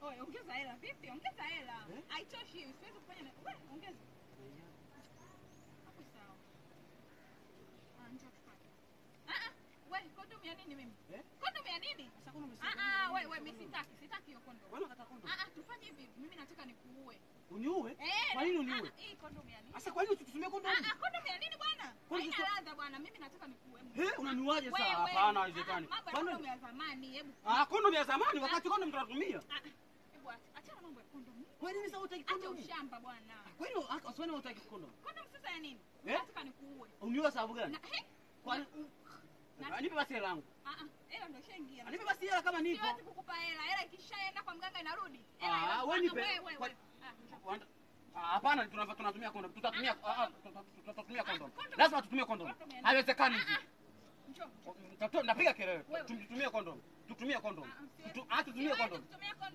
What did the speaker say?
Oye, ongeza hela. Vipi? Ongeza hela. Eh? Haitoshi hiyo. Siwezi kufanya na wewe ongeza. Hapo sawa. Ah, njoo tupate. Ah ah. Wewe kondom ya nini mimi? Eh? Kondom ya nini? Sasa kuna umesema Ah ah, nini? wewe wewe mimi sitaki. Sitaki hiyo kondom. Wewe unataka kondom? Ah ah, tufanye hivi. Mimi nataka nikuue. Uniue? Eh. Kwa nini ah, uniue? ah, Hii kondom ya nini? Sasa kwa nini usitumie kondom? Ah ah, kondom ya nini bwana? Kwani Haina sasa- ladha bwana. Mimi nataka nikuue. Eh, unaniuaje sasa? Wewe, Hapana, ah, haiwezekani. Mambo ya Kwani- kondom ya zamani. Hebu Ah, kondom ya zamani wakati kondom tunatumia. Ah, ah, hebu acha- achana mambo ya kondom. Kwa nini sasa hutaki Acha kondom? ushamba bwana. Kwa nini uswani hutaki kondom? Kondom sasa ya nini? Eh? Nataka nikuue. Uniue sababu gani? Na he? Kwa Na- Ah, Nipe basi hela yangu. Ah ah, hela ndio ishaingia. Ah, Nipe basi hela kama nipo. Siwezi kukupa hela. Hela ikishaenda kwa mganga inarudi. Hela Ah, ina- wewe nipe. wewe, wewe, Kwa- wewe. Ah, njoo. Wanda- Ah, Hapana, tunava- tunatumia kondom. Tutatumia ah, ah, tuta- tuta- tutatumia kondom. kondom. Lazima tutumie kondom. Kondom ya nini? Haiwezekani Ah, hivi. ah, njoo, njoo. Tato- Napiga kelele. Wewe. Tutumie kondom. Tutumie kondom. Ah, ah, siwezi- Tutu- Ah, tutumie siwezi kondom. kutumia kondom.